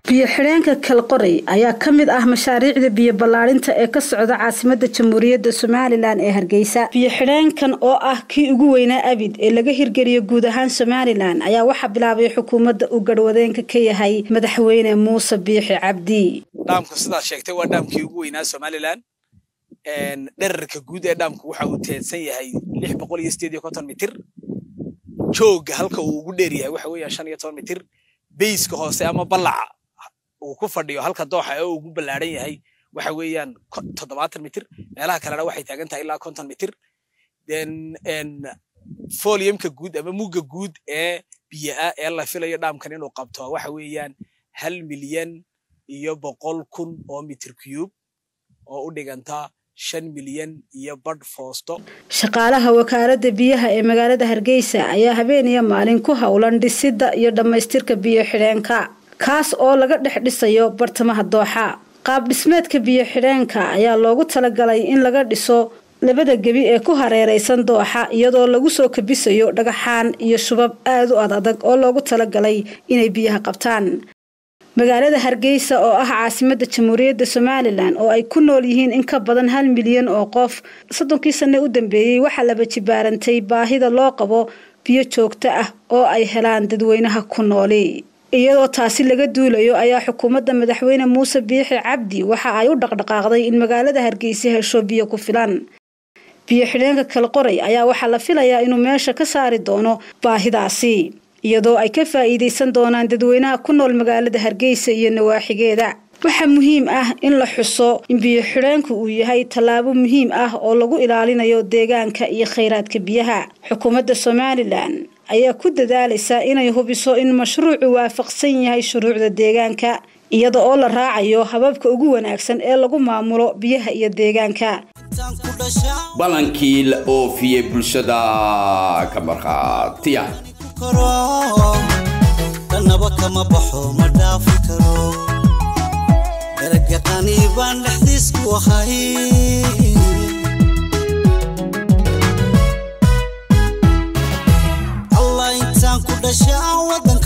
biyo-xidheenka kalqorey ayaa ka mid ah mashaariicda biyo ballaadhinta ee ka socda caasimada jamhuuriyadda somalilan ee hargeysa biyo-xidheenkan oo ah kii ugu weynaa abid ee laga hirgeliyo guud ahaan somalilan ayaa waxaa bilaabay xukuumadda uu garhwadeenka ka yahay madaxweyne muuse biixi cabdi dhaamku sidaad sheegtay waa dhaamkii ugu weynaa somalilan dherarka guud ee dhaamku waxa uu teedsan yahay lix boqol iyo sideed iyo konton mitir jooga halka uu ugu dheer yahay waxa weeyaan shan iyo toban mitir beyska hoose ama ballaca uu ku fadhiyo halka dooxa ee uu ugu ballaadhan yahay waxa weeyaan toddobaatan mitir meelaha kalena waxay taagan tahay ilaa konton mitir foliumka guud ama mugga guud ee biyaa ee la filayo dhaamkan inuu qabto waxa weeyaan hal milyan iyo boqol kun oo mitir cube oo u dhiganta shan milyan iyo badh foosto shaqaalaha wakaaladda biyaha ee magaalada hargeysa ayaa habeen iyo maalin ku howlan dhisidda iyo dhammaystirka biyo-xidheenka kaas oo laga dhex dhisayo bartamaha dooxa qaab dhismeedka biyo-xidheenka ayaa loogu talagalay in laga dhiso labada gebi ee ku hareeraysan dooxa iyadoo lagu soo kabisayo dhagaxaan iyo shubab aad u ad adag oo loogu talagalay inay biyaha qabtaan magaalada hargeysa oo ah caasimadda jamhuuriyadda somalilan oo ay ku nool yihiin in ka badan hal milyan oo qof soddonkii sanne u dambeeyey waxaa laba jibaarantay baahida loo qabo biyo joogto ah oo ay helaan dadweynaha ku nooli iyadoo taasi laga duulayo ayaa xukuumadda madaxweyne muuse biixi cabdi waxa ay u dhaqdhaqaaqday in magaalada hargeysa hesho biyo ku filan biyo-xidheenka kalqoray ayaa waxaa la filayaa inuu meesha ka saari doono baahidaasi iyadoo ay ka faa'iidaysan doonaan dadweynaha ku nool magaalada hargeysa iyo nawaaxigeeda waxaa muhiim ah in la xuso in biyo-xidheenku uu yahay tallaabo muhiim ah oo lagu ilaalinayo deegaanka iyo khayraadka biyaha xukuumadda somalilan ayaa ku dadaalaysa inay hubiso in mashruucu waafaqsan yahay shuruucda deegaanka iyada oo la raacayo hababka ugu wanaagsan ee lagu maamulo biyaha iyo deegaanka balankii la oofiyey bulshada ka markhaatiya dhanaba kama baxo ma dhaafi karo daragaqani baan dhexdiisku ahay allah intaan ku dhasha aan wadan